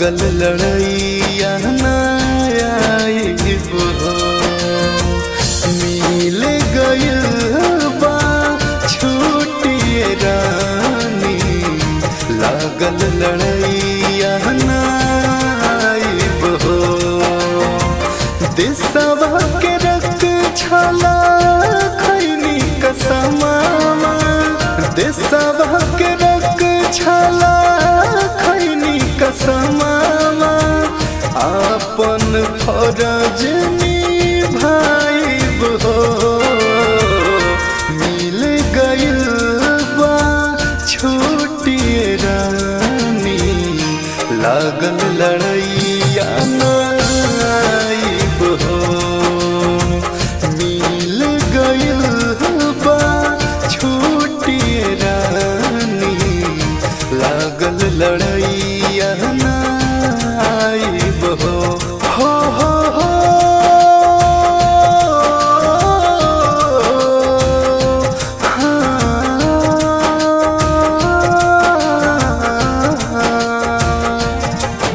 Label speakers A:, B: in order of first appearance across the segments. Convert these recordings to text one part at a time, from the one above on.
A: लागल लड़ैया नायाब हो मिल गइल बा छूटिए रानी लागल लड़ैया नायाब हो दिसवा के रख छला खैनी कसमावा दिसवा के रख छला खैनी कसमावा आपन फरज निभाइब हो मिल गइल बा छोटिए रानी लागल लड़ैया नाइब हो मिल गइल बा छोटिए रानी लागल लड़ैया नाइब हो हो हो हो हाँ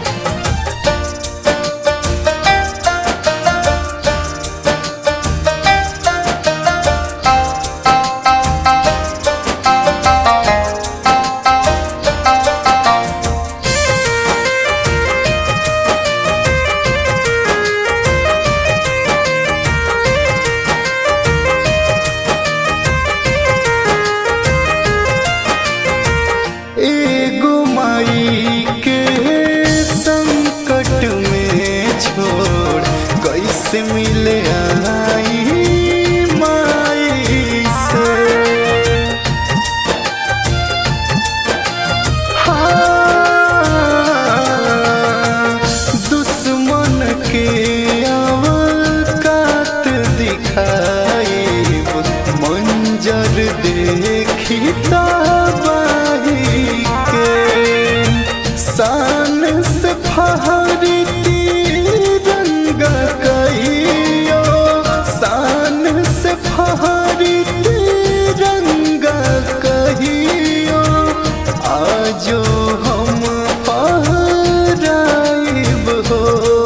A: एगो माई के संकट में छोड़ कैसे मिले आई माई से हाँ, दुश्मन के अवकात दिखाई मंजर देखी तबाही के शान से फहरी तिरंगा कहियो शान से फहरी तिरंगा कहियो आजो हम पहराइब हो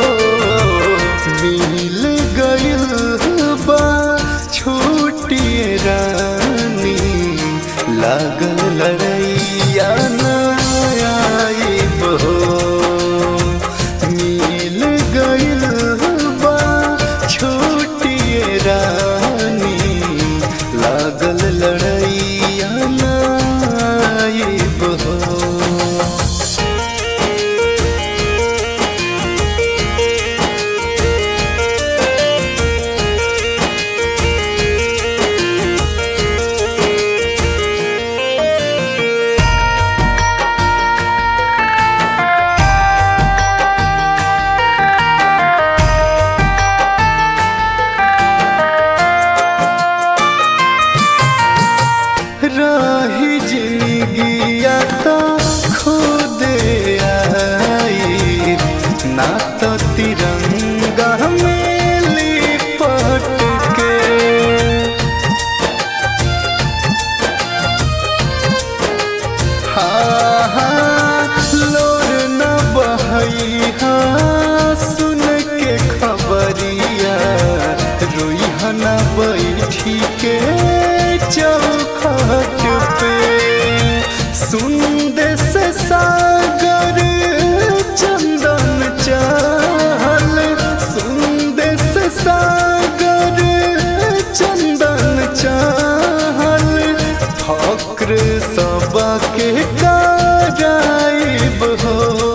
A: मिल गइल बा छोटिए रानी लागल लड़ैया नायाब हो मिल गइल बा छोटिए रानी लागल लड़ैया नायाब हो रही जिंदगिया तो खुद आई ना तो तिरंगा में लिपट के हाँ हाँ लोर न बहई हाँ सुन के खबरिया रोई न बैठी के चौखट पे सुन दे से सागर चंदन चाल सुन दे से सागर चंदन चाल फक्र सबके कराइब हो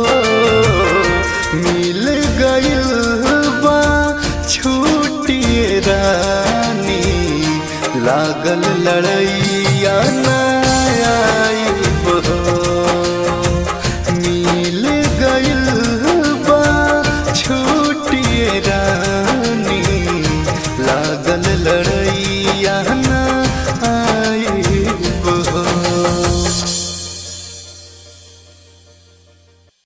A: मिल गइल बा छूटिए रानी लागल लड़ैया ना